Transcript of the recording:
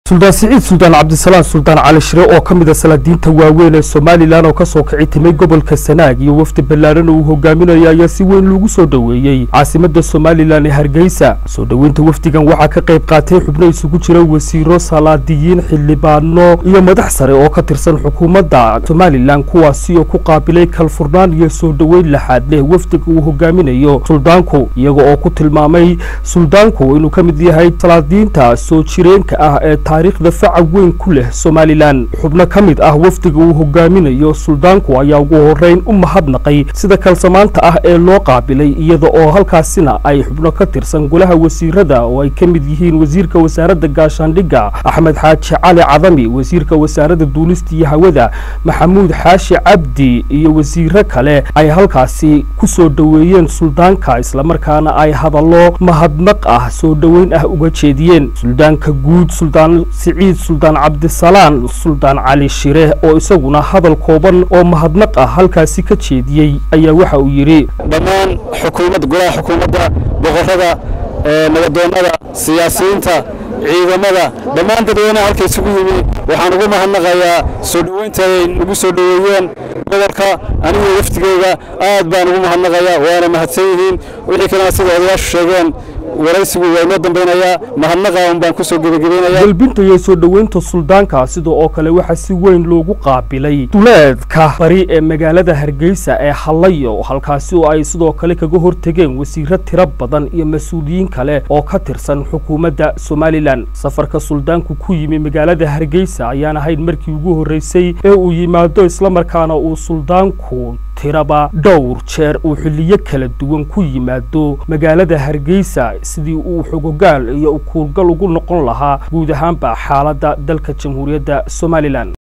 suldaan siciid suldaan cabdisalaan suldaan cali shire oo ka mid a salaadiinta waaweyn ee somalilan oo kasoo kici timay gobolka sanaag iyo wafdi ballaaran oo uu hogaaminaya ayaa si weyn loogu soo dhoweeyey caasimada somalilan ee hargeysa soo dhoweynta wafdigan waxaa ka qayb qaatay xubno isugu jira wasiiro salaadiyiin xildhibaano iyo madax sare oo ka tirsan xukuumadda somalilan kuwaasi oo ku qaabilay kalfurnaan iyo soo dhoweyn laxaad leh wafdiga uu hogaaminayo suldaanku iyaga oo ku tilmaamay suldaanku inuu ka mid yahay salaadiinta soo jireenka ah ee taariikhda faca weyn ku leh somalilan xubno ka mid ah wafdiga uu hogaaminayo suldaanku ayaa ugu horeyn u mahadnaqay sida kalsamaanta ah ee loo qaabilay iyada oo halkaasina ay xubno ka tirsan golaha wasiirada oo ay ka mid yihiin wasiirka wasaaradda gaashaandhigga axmed xaaji cali cadami wasiirka wasaaradda duulista iyo hawada maxamuud xaashi cabdi iyo wasiiro kale ay halkaasi ku soo dhoweeyeen suldaanka islamarkaana ay hadallo mahadnaq ah soo dhoweyn ah uga jeediyeen suldaanka guud suldaan siciid suldaan cabdisalaan suldaan cali shire oo isaguna hadal kooban oo mahadnaq ah halkaasi ka jeediyey ayaa waxa uu yidhi dhammaan xukuumadda golaha xukuumadda boqorrada nabadoonnada siyaasiyiinta ciidamada dhammaan dadweynaha halka isugu yimi waxaan ugu mahadnaqayaa soo dhoweynta ay nagu soo dhoweeyeen gobolka aniga waftigeyga aad baan ugu mahadnaqayaa waana mahadsan yihiin wixii kalena sida odayaashu sheegeen waraysigu waa inoo dambeynayaa mahadnaqa un baan kusoo gebagabeynaya galbinta iyo soo dhoweynta suldaanka sida oo kale waxaa si weyn loogu qaabilay duleedka bari ee magaalada hargeysa ee hallayo halkaasi oo ay sidoo kale kaga hortegeen wasiiro tiro badan iyo mas-uuliyiin kale oo ka tirsan xukuumadda somalilan safarka suldaanku ku yimi magaalada hargeysa ayaan ahayn markii ugu horreysay ee uu yimaado islamarkaana uu suldaanku tiraba dhowr jeer uu xilliyo kala duwan ku yimaado magaalada hargeysa sidii uu xogogaal iyo ukuurgal ugu noqon lahaa guud ahaanba xaaladda dalka jamhuuriyadda somalilan